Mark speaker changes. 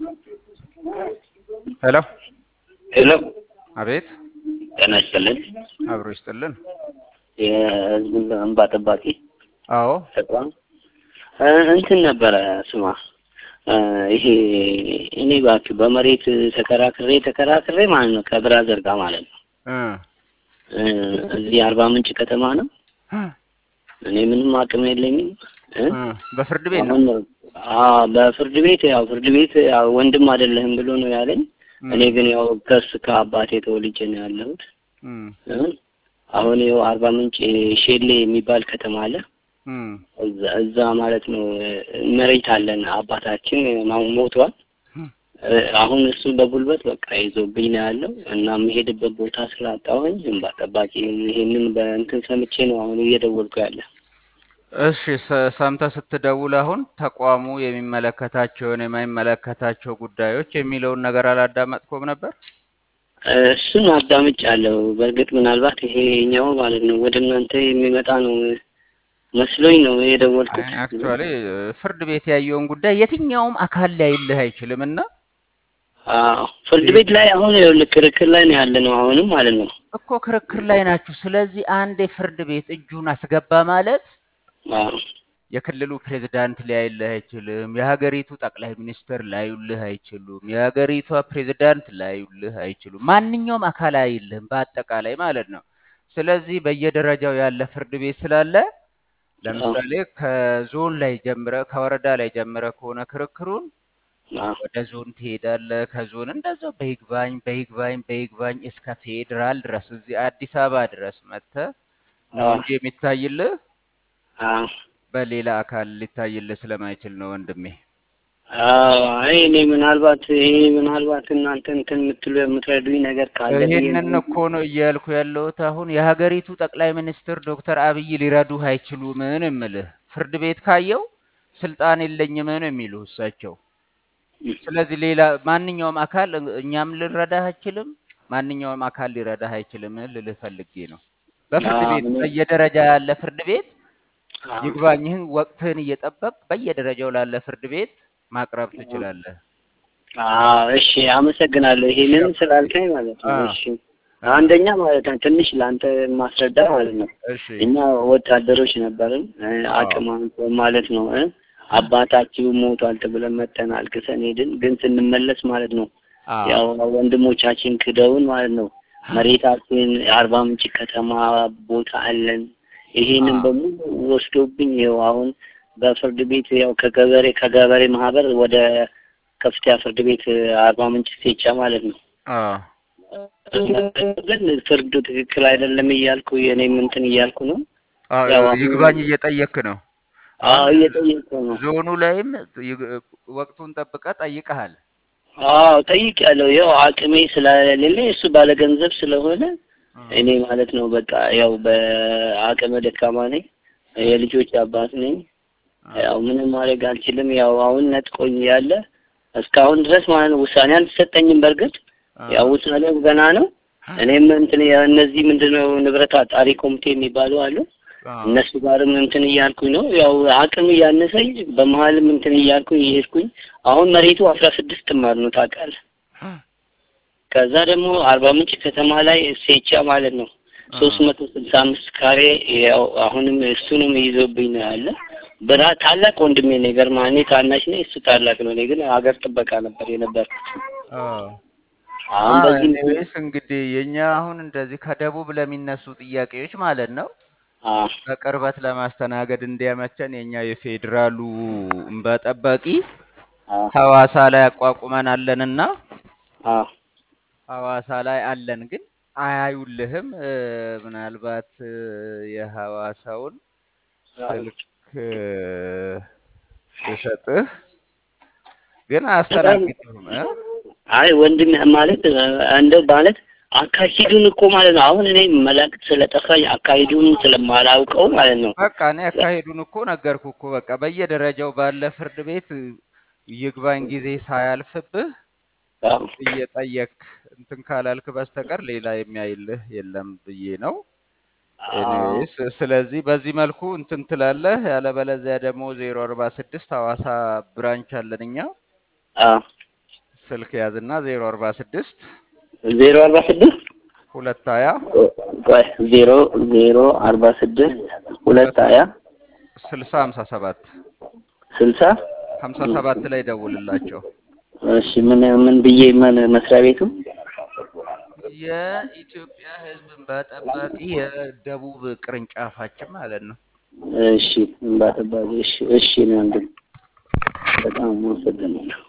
Speaker 1: ሄሎ
Speaker 2: ሄሎ
Speaker 1: አቤት
Speaker 2: ጤና ይስጥልን።
Speaker 1: አብሮ ይስጥልን።
Speaker 2: የህዝብ እንባ ጠባቂ
Speaker 1: አዎ
Speaker 2: ተቋም እ እንትን ነበረ ስማ እ ይሄ እኔ እባክህ በመሬት ተከራክሬ ተከራክሬ ማለት ነው ከብራዘር ጋር ማለት ነው
Speaker 1: እ
Speaker 2: እ እዚህ አርባ ምንጭ ከተማ ነው። እኔ ምንም አቅም የለኝም እ
Speaker 1: እ በፍርድ ቤት ነው።
Speaker 2: አሁን አዎ በፍርድ ቤት ያው ፍርድ ቤት ያው ወንድም አይደለህም ብሎ ነው ያለኝ። እኔ ግን ያው ከስ ከአባቴ ተወልጄ ነው ያለሁት።
Speaker 1: እም
Speaker 2: እ አሁን ይኸው አርባ ምንጭ ሼሌ የሚባል ከተማ አለ።
Speaker 1: እም
Speaker 2: እዛ እዛ ማለት ነው እ መሬት አለን። አባታችን አሁን ሞቷል። እ አሁን እሱ በጉልበት በቃ ይዞብኝ ነው ያለው እና የምሄድበት ቦታ ስላጣሁኝ እንባ ጠባቂ ይሄንን በእንትን ሰምቼ ነው አሁን እየደወልኩ ያለ።
Speaker 1: እሺ ሰ- ሰምተህ ስትደውል አሁን ተቋሙ የሚመለከታቸውን የማይመለከታቸው ጉዳዮች የሚለውን ነገር አላዳመጥኩም ነበር።
Speaker 2: እሱን አዳምጫለሁ። በእርግጥ ምናልባት ይሄኛው ማለት ነው ወደ እናንተ የሚመጣ ነው መስሎኝ ነው የደወልኩት።
Speaker 1: አክቹዋሊ ፍርድ ቤት ያየውን ጉዳይ የትኛውም አካል ሊያይልህ አይችልም እና
Speaker 2: አዎ ፍርድ ቤት ላይ አሁን ይኸውልህ ክርክር ላይ ነው ያለ ነው አሁንም ማለት ነው።
Speaker 1: እኮ ክርክር ላይ ናችሁ። ስለዚህ አንድ የፍርድ ቤት እጁን አስገባ ማለት
Speaker 2: አዎ
Speaker 1: የክልሉ ፕሬዝዳንት ሊያይልህ አይችልም። የሀገሪቱ ጠቅላይ ሚኒስትር ላዩልህ አይችሉም። የሀገሪቷ ፕሬዝዳንት ላዩልህ አይችሉም። ማንኛውም አካል አይልህም፣ በአጠቃላይ ማለት ነው። ስለዚህ በየደረጃው ያለ ፍርድ ቤት ስላለ ለምሳሌ ከዞን ላይ ጀምረ ከወረዳ ላይ ጀምረ ከሆነ ክርክሩን
Speaker 2: አዎ
Speaker 1: ወደ ዞን ትሄዳለህ። ከዞን እንደዛው በይግባኝ በይግባኝ በይግባኝ እስከ ፌዴራል ድረስ እዚህ አዲስ አበባ ድረስ መጥተህ ነው እንጂ የሚታይልህ
Speaker 2: አዎ
Speaker 1: በሌላ አካል ሊታይልህ ስለማይችል ነው ወንድሜ።
Speaker 2: አዎ አይ እኔ ምናልባት ይሄ ምናልባት እናንተ እንትን የምትሉ የምትረዱኝ ነገር ካለ ብዬ
Speaker 1: ይህንን
Speaker 2: ነው።
Speaker 1: እኮ ነው እያልኩ ያለሁት። አሁን የሀገሪቱ ጠቅላይ ሚኒስትር ዶክተር አብይ ሊረዱህ አይችሉም ነው የምልህ። ፍርድ ቤት ካየው ስልጣን የለኝም ነው የሚሉ እሳቸው። ስለዚህ ሌላ ማንኛውም አካል እኛም ልረዳህ አይችልም፣ ማንኛውም አካል ሊረዳህ አይችልም ልልህ ፈልጌ ነው። በፍርድ
Speaker 2: አዎ
Speaker 1: ቤት
Speaker 2: እኔ
Speaker 1: በየደረጃ ያለ ፍርድ ቤት
Speaker 2: አዎ
Speaker 1: ይግባኝህን ወቅትህን እየጠበቅ በየደረጃው ላለ ፍርድ ቤት ማቅረብ ትችላለህ።
Speaker 2: አዎ እሺ አመሰግናለሁ። ይሄንን ስላልከኝ ማለት ነው።
Speaker 1: አዎ
Speaker 2: እሺ አንደኛ ማለት ነው ትንሽ ለአንተ ማስረዳ ማለት ነው።
Speaker 1: እሺ
Speaker 2: እኛ ወታደሮች ነበርን እ
Speaker 1: አዎ
Speaker 2: አቅም አንሶ ማለት ነው እ አባታችሁ ሞቷል ተብለን መተን አልቅሰን ሄድን። ግን ስንመለስ ማለት ነው
Speaker 1: አዎ
Speaker 2: ያው ወንድሞቻችን ክደውን ማለት ነው መሬታችን የአርባ ምንጭ ከተማ ቦታ አለን። ይሄንን
Speaker 1: አዎ
Speaker 2: በሙሉ ወስዶብኝ ይኸው አሁን በፍርድ ቤት ያው ከገበሬ ከገበሬ ማህበር ወደ ከፍተኛ ፍርድ ቤት አርባ ምንጭ ሴቻ ማለት ነው።
Speaker 1: አዎ
Speaker 2: ግን ፍርዱ ትክክል አይደለም እያልኩ የኔም እንትን እያልኩ ነው።
Speaker 1: አዎ
Speaker 2: ያው አሁን
Speaker 1: ይግባኝ እየጠየክ ነው።
Speaker 2: አዎ
Speaker 1: አሁን
Speaker 2: እየጠየቁ ነው።
Speaker 1: ዞኑ ላይም ይግ- ወቅቱን ጠብቀህ ጠይቀሃል።
Speaker 2: አዎ ጠይቄያለሁ። ያው አቅሜ ስለሌለ እሱ ባለገንዘብ ስለሆነ
Speaker 1: እም፣
Speaker 2: እኔ ማለት ነው በቃ ያው በአቅመ ደካማ ነኝ፣ የልጆች አባት ነኝ።
Speaker 1: አዎ
Speaker 2: ያው ምንም ማድረግ አልችልም። ያው አሁን ነጥቆኝ ያለ እስካሁን ድረስ ማለት ነው ውሳኔ አልተሰጠኝም። በእርግጥ ያው
Speaker 1: አዎ
Speaker 2: ውሳኔው ገና ነው። እኔም እንትን እነዚህ ምንድነው ንብረት አጣሪ ኮሚቴ የሚባሉ አሉ።
Speaker 1: አዎ
Speaker 2: እነሱ ጋርም እንትን እያልኩኝ ነው። ያው አቅም እያነሰኝ በመሀልም እንትን እያልኩኝ እየሄድኩኝ አሁን መሬቱ አስራ ስድስት ጥማር ነው ታውቃለህ። ከዛ ደግሞ አርባ ምንጭ ከተማ ላይ ሴቻ ማለት ነው ሶስት
Speaker 1: አዎ
Speaker 2: መቶ ስልሳ አምስት ካሬ ያው አሁንም እሱንም ይዞብኝ ነው ያለ። ብራ ታላቅ ወንድሜ ነው ይገርምሃል። እኔ ታናሽ ነኝ፣ እሱ ታላቅ ነው። እኔ ግን ሀገር ጥበቃ ነበር የነበርኩት።
Speaker 1: አዎ
Speaker 2: አሁን
Speaker 1: አዎ
Speaker 2: በዚህ
Speaker 1: ኤኒዌይስ እንግዲህ የኛ አሁን እንደዚህ ከደቡብ ለሚነሱ ጥያቄዎች ማለት ነው
Speaker 2: አዎ
Speaker 1: በቅርበት ለማስተናገድ እንዲያመቸን የኛ የፌዴራሉ እንባ ጠባቂ
Speaker 2: አዎ
Speaker 1: ሐዋሳ ላይ አቋቁመን አለንና
Speaker 2: አዎ
Speaker 1: ሐዋሳ ላይ አለን ግን አያዩልህም። እ፣ ምናልባት እ፣ የሐዋሳውን ስልክ እ፣ ብሰጥህ ግን አያስተናግድህም እ?
Speaker 2: አይ ወንድም ማለት እንደው ማለት አካሂዱን እኮ ማለት ነው። አሁን እኔ መላእክት ስለጠፋኝ አካሂዱን ስለማላውቀው ማለት ነው።
Speaker 1: በቃ እኔ አካሄዱን እኮ ነገርኩ እኮ በቃ በየደረጃው ባለ ፍርድ ቤት እ፣ ይግባኝ ጊዜ ሳያልፍብህ
Speaker 2: አዎ
Speaker 1: እየጠየክ እንትን ካላልክ በስተቀር ሌላ የሚያይልህ የለም ብዬ ነው።
Speaker 2: አዎ
Speaker 1: ኤኒዌይስ ስለዚህ በዚህ መልኩ እንትን ትላለህ። ያለበለዚያ ደግሞ ዜሮ አርባ ስድስት ሐዋሳ ብራንች አለን እኛ
Speaker 2: አዎ
Speaker 1: ስልክ ያዝና ዜሮ አርባ ስድስት
Speaker 2: ዜሮ አርባ ስድስት
Speaker 1: ሁለት ሀያ
Speaker 2: ቆይ ዜሮ ዜሮ አርባ ስድስት ሁለት ሀያ
Speaker 1: ስልሳ ሀምሳ ሰባት
Speaker 2: ስልሳ
Speaker 1: ሀምሳ ሰባት ላይ ደውልላቸው።
Speaker 2: እሺ ምን ምን ብዬ ምን መስሪያ ቤቱ
Speaker 1: የኢትዮጵያ ሕዝብ እንባ ጠባቂ የደቡብ ቅርንጫፋችን ማለት ነው።
Speaker 2: እሺ እንባ ጠባቂ እሺ እሺ ነው አንድ በጣም አመሰግናለሁ